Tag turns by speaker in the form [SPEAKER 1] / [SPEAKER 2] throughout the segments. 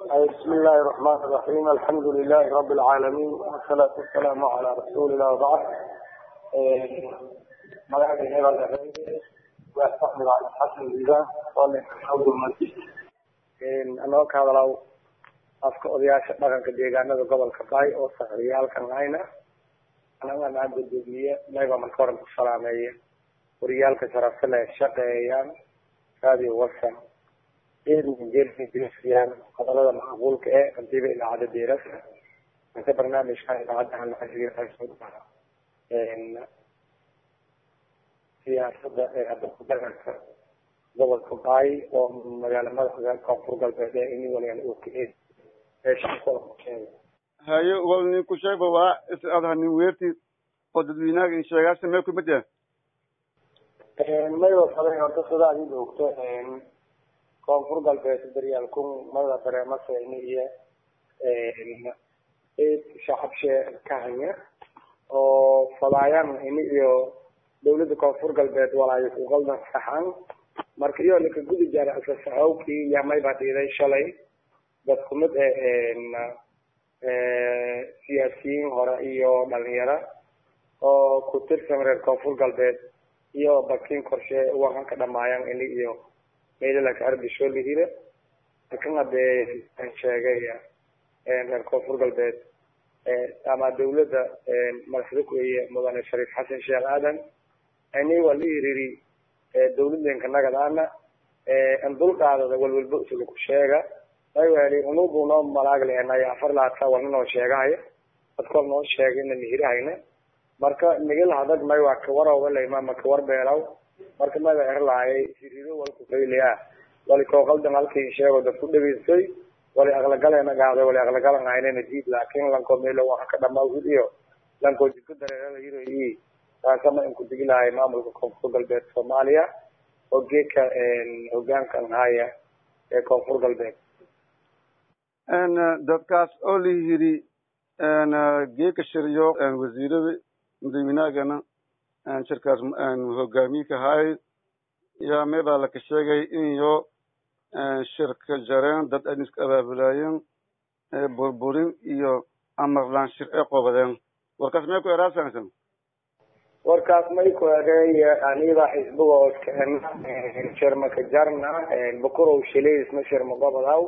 [SPEAKER 1] بسم الله الرحمن الرحيم الحمد لله رب العالمين والصلاة والسلام على رسول الله وبعد ملاك هنا الأهلي وأستحمل على حسن الإذان صالح حوض المسجد أنا كهذا لو afka odayaasha dhaqanka deegaanada gobolka baay oo sahriyaalkan hayna anaga naa gudoomiye mayba marka horan ku salaameeya wariyaalka sharafta leh shaqeeyaan radio wasan jeeriyaan qodolada macquulka ee hantiba idaacada deerasa inta barnaamijka idaacadaha siyaasada ee hadda ku dhaqanka gobolka baay oo magaala madaxda koonfur galbeed ee ini waligan uu ka eeg
[SPEAKER 2] haye wal nin ku sheegba waa is adha nin weerti oo dadweynaha in sheegaasa meel kumid ah
[SPEAKER 1] mayba faday horta sidaa idin ogto koonfur galbeed daryaal kun mada dareemaseyni iyo shacabshe ka hanya oo fadaayan ini iyo dawladda koonfur galbeed walaayo ku qaldan saxan marka iyo ninka gudi jaara asasaxowkii yaa mayba dhiiday shalay dad kumid siyaasiyiin hore iyo dhalinyaro oo ku tirsan reer koonfur galbeed iyo bakin korshe wakan ka dhamaayaan ini iyo meelalaka arbisho lahire lakin hadee an sheegay reer koonfur galbeed ama dawladda madaxda kueye mudane shariif xasan sheekh aadan ini waa la iriri dawladeenka nagadaana an dulqaadada walwalba isaga ku sheega mayweli unubu noo malaag leenay afar laata walna noo sheegahayo dadkol noo sheegay ina nihirahayna marka nigil hadag may waa kawarowaleyma ma kawar beelaw marka mayba erlaayay sirido walku fayliya wali kooqaldan halkii sheego dad ku dhageystay wali aqlagaleena gaaday wali aqlagalan haynena diid laakin lanko melo waxa ka dhamaawid iyo lanko jidka dareerada yiro i taasama inku digilahay maamulka koonfur galbeed soomaaliya oo geedka hogaankan haya ee koonfur galbeed
[SPEAKER 2] dadkaas oo la yiri geeka shiryo wasiirada madaxweynahagana shirkaas hogaamiyka hay yaa meebaa laka sheegay inyo shirka jareen dad an iska abaabulaayeen burburin iyo amarlaan shir ee qobadeen warkaas may ku eraasansan
[SPEAKER 1] warkaas may ku ereey aniba xisbiga oskena shirmaka jarna bukurow shileysma shirma gobadaw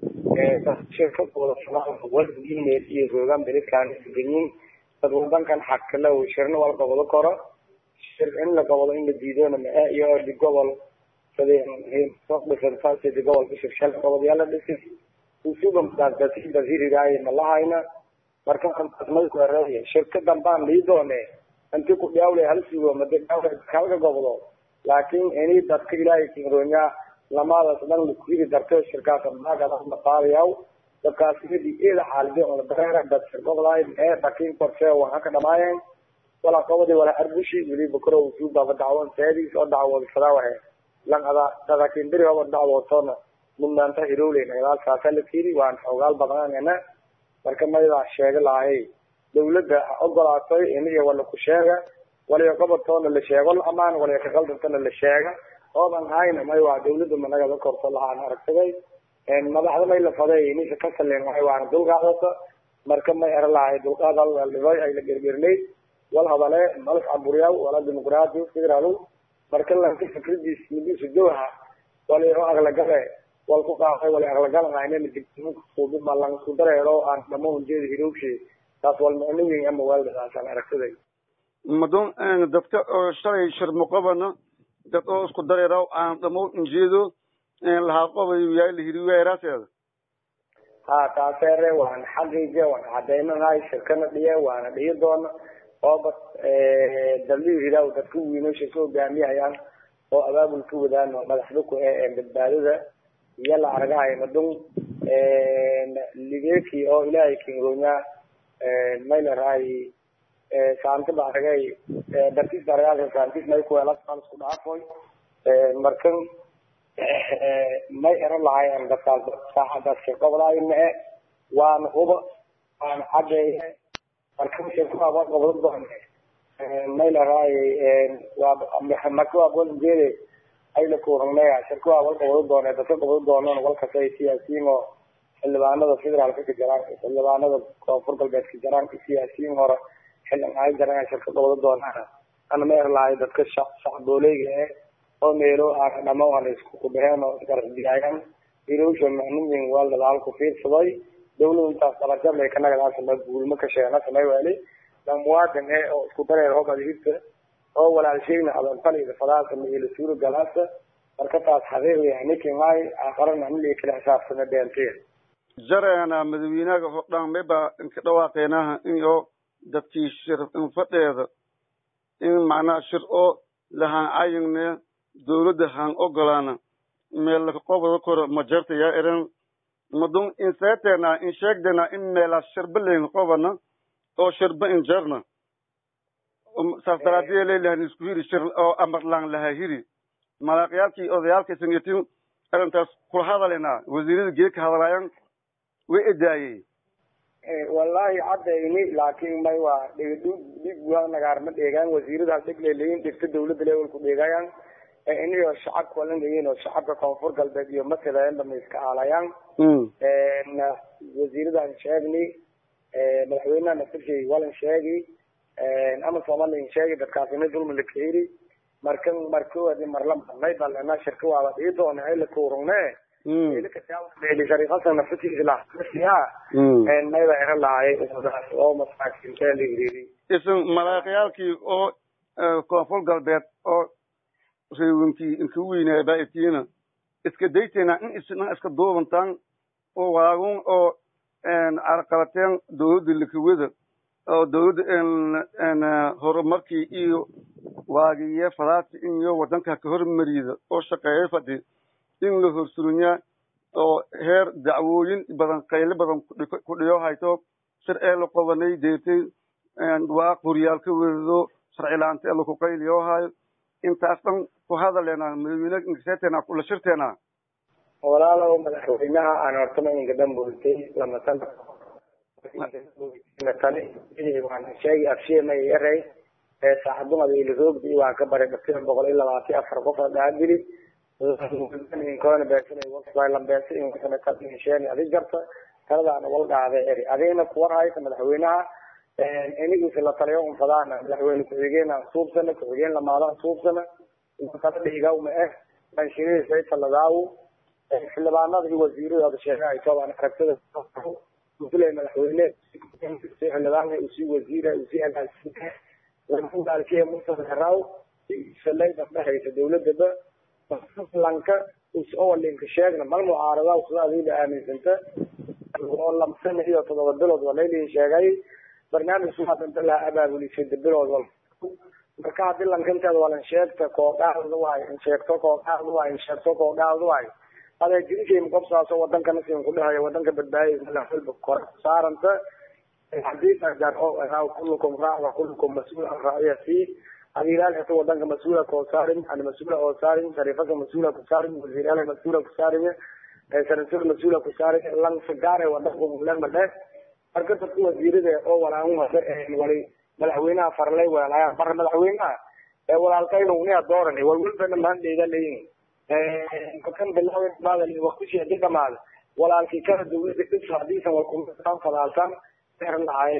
[SPEAKER 1] shirkawalgimeel iyo googaan beledkaan isganyin dad wadankan xakalow shirna wal gobado koro shir in la gobado in la diidona maa iyo di gobol di gobolka shirshal gobodyaala dhisi usugamdaasirigaayo malahayna marka antaas may ku ereey shirka dambaan lii doone inti ku dhawle hal sugo made dhawle kalga gobdo laakin ini dadka ilaahay kinroonya lamadaas dhan lakuhiri darto shirkaas maagadaaqaadayaw dadkaas idi eeda xaalide ona dareera dad shirgobdaay ee dhakin korshe waxa ka dhamaayeen walaa qobadi walaa arbushi weli bakro suubaba dacwoon seediis oo dacwood sadaawahe lan ada dadakin beri hoba dacwootona mudnaanta hirowleyna gadaalkaasa la kiri waan xoogaal badnaanena marka maydaa sheega lahay dawladda ogolaatay iniga wala ku sheega waliga goboltoona la sheego la amaan waliga kaqaldantana la sheega oodan hayna may waa dawladda managada korto lahaan aragsaday madaxda may la faday inisha ka saleen waay waana dulqaadata marka may era lahay dulqaad aldhibay ay la gergernay wal hadale malaf caburiyaw wala dimuqraadi federaal marka lanka fikradiis midiisa jawha wali oo aqlagale wal ku qaaqay wali aqlagalan haynen digsuubima lan isku dareero aan dhamaun jeeda hirowshe taas wal macno weyn ama waaldaasaan aragsaday
[SPEAKER 2] madon dadka oo shalay shir muqabana dad oo isku dareeraw aan dhamo injeedo lahaa qobay yaay la hiri weeraaseeda
[SPEAKER 1] ha taaseere waan xaqiije waan cadeynanahay shirkana dhiye waana dhihi doona ooba dalii hidaw dadka wiinosha ka hogaamiyahayaan oo abaabulka wadaan oo madaxda ku ee badbaadada iyo la argahay madun ligeeki oo ilaahay kinroonya maylaraay saanti ba aragay dartiis ba aragay saantiis may kuweela isku dhaafoy markan may ero lahayen dadkaas saacadaas shirqobdaay mae waana huba waana cadeeye markan shirkuaba qobdo doone may laraay waa marka waa bolinjeede ay la kuranaya shirkuba wal qobdo doone dadka qobdo doonan walkasay siyaasiyiin oo xildhibaanada federaalka ka jiraan xildhibaanada koonfur galbeed ka jiraan siyaasiyiin hore xildhibaan ay jiraan shirka gobada doonaan ana ma erlahay dadka shacboolayga eh oo meelo aan dhamo aan isku kubaheen oo isgarasdiyaayan iroosha macnimin waa dadaal ku fiirsaday dawladu intaas dalajabay kanagadaasama guulma ka sheena samay waali dan muwaadin eh oo isku dareer hogad hirta oo walaalshayna adanfalida fadaasa miila suura galaasa marka taas xaqiiqi ninkimay aqarana mili kala xisaabtana beentiya
[SPEAKER 2] jareena madaxweynaha hordhaan mayba inka dhawaaqeenaha in oo dadkii shir infadheeda in macnaha shir oo lahaan cayigne dawladda haan ogolaana meel laka qobada koro ma jarta yaa eran madun in seeteena in sheegdena in meelaas shirba leyn qobana oo shirba in jarna saas daraadiya leelahan isku hiri shir oo amarlaan laha hiri malaaqyaalkii odayaalkii sanyatin arrintaas kula hadalena wasiirada geedka hadalaayan way edaayey
[SPEAKER 1] wallahi caddayni laakiin may waa dhigdhig dhig waa nagaarma dheegaan wasiirada dhig leeleyin dhigta dawladda levelku dheegayaan inayo shacabka walan leeyihin oo shacabka koonfur galbeed iyo matalayanba ma iska aalayaan wasiiradan sheegni madaxweynaha naftirshay walan sheegi ama somalian sheegi dadkaasina dulmi la kahiri markan markoodi marla may balena shirka waaba dhii doona ay la tuurungne shariifasan naftiisa lahasiya mayba era lahay oo masaakiinta la hiriiri
[SPEAKER 2] isan malaaqyaalkii oo koonfur galbeed oo reewinkii inka weynaa baaitiina iska dayteena in isna iska duubantaan oo waagun oo carqalateen dawladda lakawada oo dawladda horumarkii iyo waagiye fadaasi in iyo wadanka ka hormariyda oo shaqeeya fadhi in la horsurinyaa oo heer dacwooyin badan qayle badan ku dhiyo hayto shir ee la qobanay deetay waa qoryaal ka wedo sharci laanta ee laku qayliyo hayo intaas dhan ku hadaleena madaxweyne inkaseeteena kula shirteena
[SPEAKER 1] walaalow madaxweynaha aan hortama inka dhambooltay lama sana waan sheegi afsheema yaray saaxadumada ilaroogdi waan ka baray dhaftina boqol iyo labaatan afar qof dhaadili korona beesalambeesa adi jarta taladaana wal dhaaday eri adigna kuwar haysa madaxweynaha inigiisa la taliyo unfadaana madaxweyne ku-xigeen aan suubsana ku-xigeen lamaadaan suubsana tala dhiigawma eh banshirihiisa taladaawu xildhibaanada iyo wasiiradooda sheegahay toobaan aragtida musle madaxweyne xildhibaanka usii wasiira usii agaasina lamaalkiya mustaaraw salayda dhexaysa dawladaba lanka usowalinka sheegna mal mucaarada sida adiga aaminsanta oo lamsana iyo todoba bilood walaylin sheegay barnaamij suadanta laha abaabulisay bilood wal marka hadii lankanteeda walan sheegta koodhaada waay in sheegto koodhaada waay in sheegto koodhaada waay adaa jirishay qobsaaso wadankana sin kudhahayo wadanka badbaadiysa kor saaranta hadii kulukum raac kulukum mas-uul an raaciyasi adilaal hata wadanka mas-uula koo saarin ana mas-uula oo saarin shariifaka mas-uula ku saarin wasiiraala mas-uula ku saarin sanasada mas-uula ku saarin lansagaare wadanka mulema dheh marka dadka wasiirada oo walaan wali madaxweynaha farlay weelaayaan marka madaxweynaha ee walaalkayna unia dooran walwalbana maandheeda leyin kan bilaaw maadal waqtishi hadii dhamaada walaalkii kala dawlada dhis hadiisan walkumaan fadaalsan lahay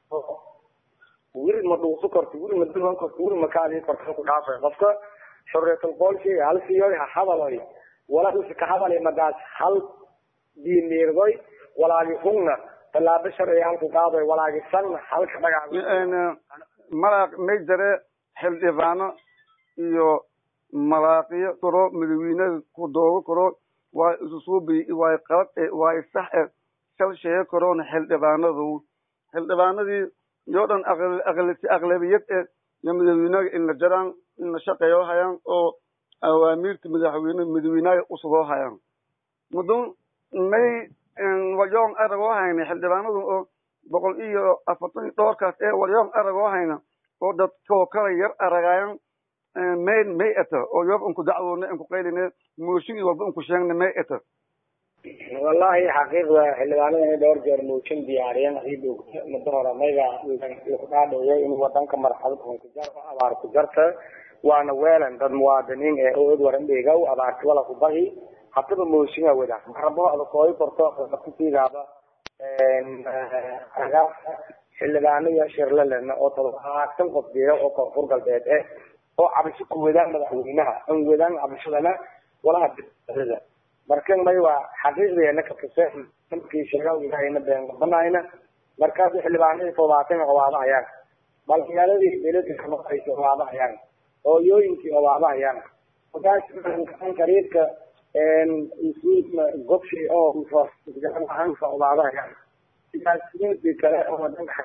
[SPEAKER 1] wiri ma dhuuso korto wiri ma dulan korto wiri ma kaadii korto ku dhaafay qofka xorriyatul qoolki hal siyoy ha hadaloy walaalkiisa ka hadalay madaas hal diineerdoy walaagi hungna tallaabo sharciga halku qaadoy walaagi sanna halka dhagax
[SPEAKER 2] malaaq may jare xildhibaano iyo malaaqiyo karo madaxweynada ku doogo karo waa isusuubi waay qalad e waay sax e shal sheego karoona xildhibaanadu xildhibaanadii yoo dhan aqlabiyad e iyo madaxweynaga inla jaraan inla shaqeeyo hayaan oo awaamiirta madaxweyne madaxweynaga usugoo hayaan mudun may walyoon aragoo hayna xildhibaanadu oo boqol iyo afartan dhowrkaas ee walyoon aragoo hayna oo dadkoo kala yar aragaayan may may eta oo yoob unku dacwoone unku qayline mooshin iyo walba unku sheegna may eta
[SPEAKER 1] wallahi xaqiiqda xildhibaanada inay dhowr jeer mooshin diyaariyeen adii muddo hore mayga laku dhaadheeyay in wadanka marxalad ku jar abaar ku jarta waana weelan dad muwaadiniin ee ood waran dheegaw abaarti wala ku bahi hataba mooshinga wada marabo ada kooyi korto kutigaaba agaafka xildhibaano iyo shirlalena oo todobaatan qof jira oo koonfur galbeed eh oo cabasho ku wadaan madaxweynaha an wadaan cabashadana walaha dada marka may waa xaqiiqdeena ka tuse markii sheegaa ilahayna been qabanayna markaas xildhibaanadii todobaatan obaabahayaan dhalinyaaradii beledka kamaqaysa obaabahayaan hooyooyinkii obaabahayaan markaas kariirka gobshi oo hanka obaabahayaan siyaasiyiintii kale oo wadanka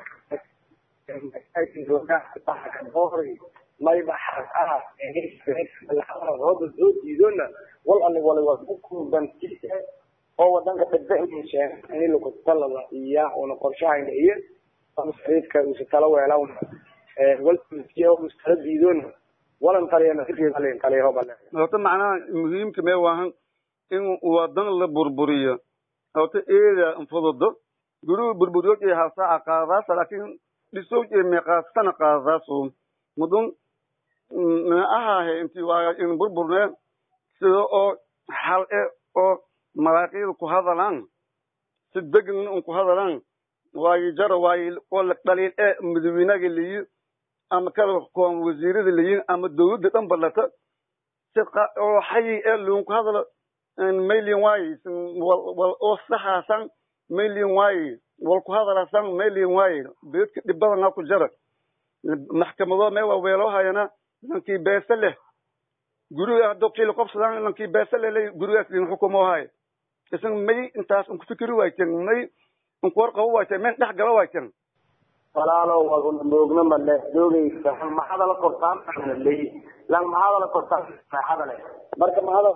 [SPEAKER 1] mayba xaqaha rooba soo diidona wal ani wala waa ku kubantiisa oo wadanka dhibba in lakutalada iya una qorshahayna iyo masariidka usa tala weelawna walkala diidona walan taliyana fikrigalin taliyahoobale
[SPEAKER 2] horta macnaha muhiimka mee waahan in wadan la burburiyo horta eeda fududo gurigu burburyood iyo hasaaca qaadaasa laakiin dhisow iyo meeqaasana qaadaaso mudun ahahe inti waa in burburnee sida oo xal e oo maraaqiida ku hadalaan si degan un ku hadalaan waayo jara waayo oo dhaliil e madaxweynaga layi ama kala koon wasiirada layin ama dawladda dhan balata si oo xayi e luun ku hadalo maylin waaye wal oo saxaasan maylin waaye wal ku hadalasan maylin waaye beedka dhibadana ku jara maxkamado mee waa weeloo hayana lankii beese leh guriga haddo kiila qobsadaan lankii beese leh gurigaas idin xukumo haye isan may intaas unku fikiri waayten may unku warqabo waayten may dhex galo waayten
[SPEAKER 1] walaalo waa moogna male doogaysa maxada la kortaan ley lan maxada la kortaan saaxada leh marka maxada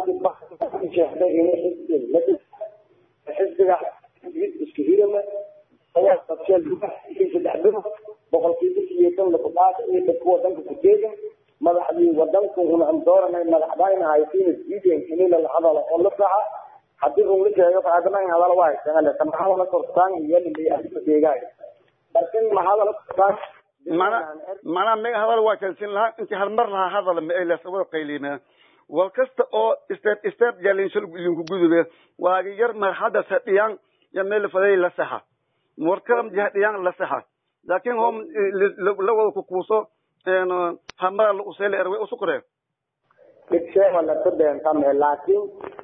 [SPEAKER 1] xisbiga isku hirama ayaa qabseel saddex bilo boqolkiiba sideetan lakudhaata iyo dadku wadanka ku teegan madaxdii wadanku una aan dooranay madaxdayna haysiina diideen inila la hadalo oo la saxa haddii un la sheego faadana in hadalo waa haysanale ta maxada la kortaan iyo lilay deegaayo markin maxada la kortaan
[SPEAKER 2] mana mana me hadal waa kalsin lahaa intii halmar lahaa hadal ma elas wada qaylina wal kasta oo step step jalinshal linku gudube waagi yar marxada sadiyaan ya meel faday la saxa warkaram jahadiyaan la saxa laakiin hom la wada ku kuuso een hamara la useel erwe usukre
[SPEAKER 1] dhibsheema la tabeentame laakiin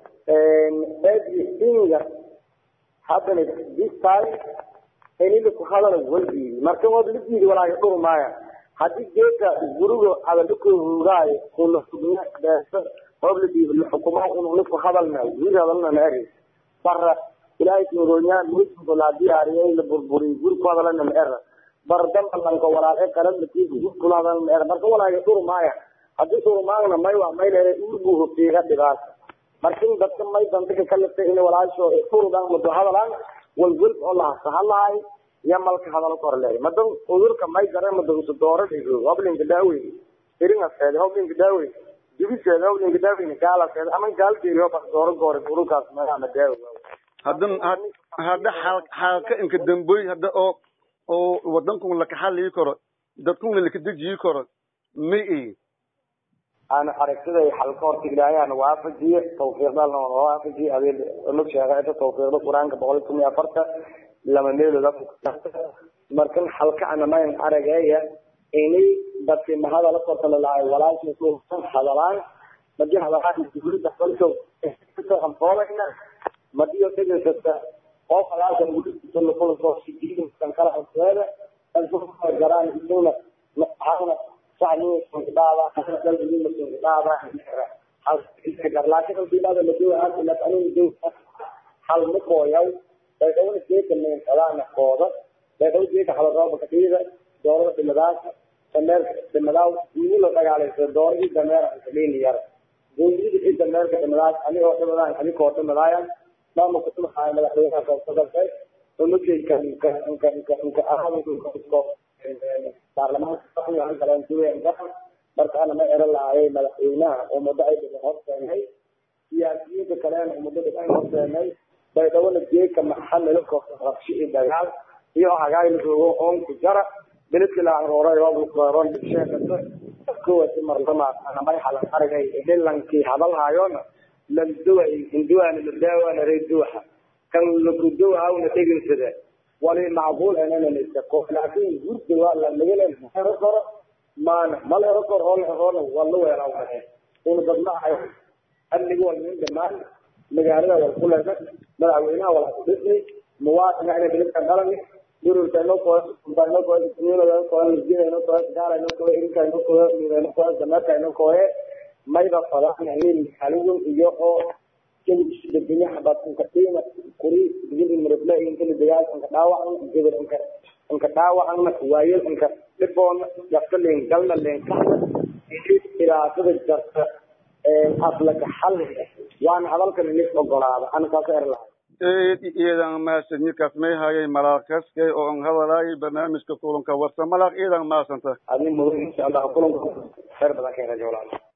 [SPEAKER 1] everything haddana this time inila ku hadala waldiidi marka waad la diidi walaaga dhur maaya haddii geedka guriga adalakoohugaayo kuna sugna beesa hoob la diibi xukumo ununa ku hadalna guri hadalna na eri bara ilaahay kinronya musugo la diyaariyay la burburiy guri ku hadalana na era bar damba lanka walaaqe qarad la tiibi guri kula hadalna na era marka walaaga dhur maaya haddii dhurmaagna may waa may leeday urbu hofiiga dhigaas markin dadka may dandika kalifta in walaasho furudan mudo hadalaan walwel oo lahasa hadlahay iyo malka hadalo korleey madan udurka may dare mada usu doora dhigo hoblinka daawey iringaseed hoblinka daawey dibiseed hoblinka daawey gaalaseed ama gaal deeriyo bak dooro goore ururkaas meelana daawo
[SPEAKER 2] hadda hadda xaalka inka damboy hadda oo oo wadankun laka xalii karo dadkuna laka dejiyi karo ma i
[SPEAKER 1] aan aragtiday xalka horta ilaahayana waafajiye tawfiiqdalna waa waafajiye adil unug sheega inta tawfiiqda qur-aanka boqol kun iyo afarta lama meelooda markan xalka anamayn arageeya inay dadkii mahada la korta lalahay walaashiisan hadalaan madi hadalaan gurida kolko anfoolayna madiyo dhegaysata oo falaalkan gurida lakulasoo sidiidan kala anfeeda garaan isuna maxaana hal makooyaw baydhawna geeka meensadaana kooda baydhaw geeka halarooba kadhiida doorada dhimadaasa dameerka dhimadaaw igu la dagaalaysa dooradii dameera kadhiini yara goondida i dameerka dhimadaas anigoo dhimadaan anikoo dhimadaayan maamulka dhimahaaya madaxweynaha koobsadalkay umageyka inka inka inka inka ahadko baarlamaanka marka ana ma eran lahayay madaxweynaha oo muddo ay dhiban horteenay siyaasiyiinta kalena oo muddo dhiban horteenay baydhawona geeka maxamilo kooxda rabshi iyo dagaal iyo hagaayla joogo oonku jara beledki la arooray rooblukueron dhibsheekata kuwasi marlama ana may halan aragay dhilankii hadalhaayona landuwa hinduwana ladaawana reeduwaxa kan lakuduwahawna dheginsada wali macquul enana isako laakin gurda waa la lagalen hero koro maana mal hero kor oo la heroona waa la weelaa mahe una badnaahay amniga wal min dhamaan magaalada wal ku leeda madaxweynaha wal ku dhisnay muwaadinka inay bilinka dhalani dururka inoo koo inoo koo inoo koo inoo koo gaala inoo koo irinka inoo koo inoo koo damarka inoo koo mayba fadaan in xalun iyo oo kadibdegenya xabad inka qiima kuri digin murabla inka dagaal inka dhaawacan gabar inka inka dhaawacan waayel inka dhiboon jafta leen galna leen kaxda ilaasada jarta aflaka xal waana hadalkan inis ogolaada ana kaas er lahay
[SPEAKER 2] eed iyadan maasanyikas may hayay malaaqaskay oo an hadalaayay barnaamijka kulanka warsa malaaq iyadan maasanta
[SPEAKER 1] adni mudan insha allah kulanka khayr badan ka hela jawlaal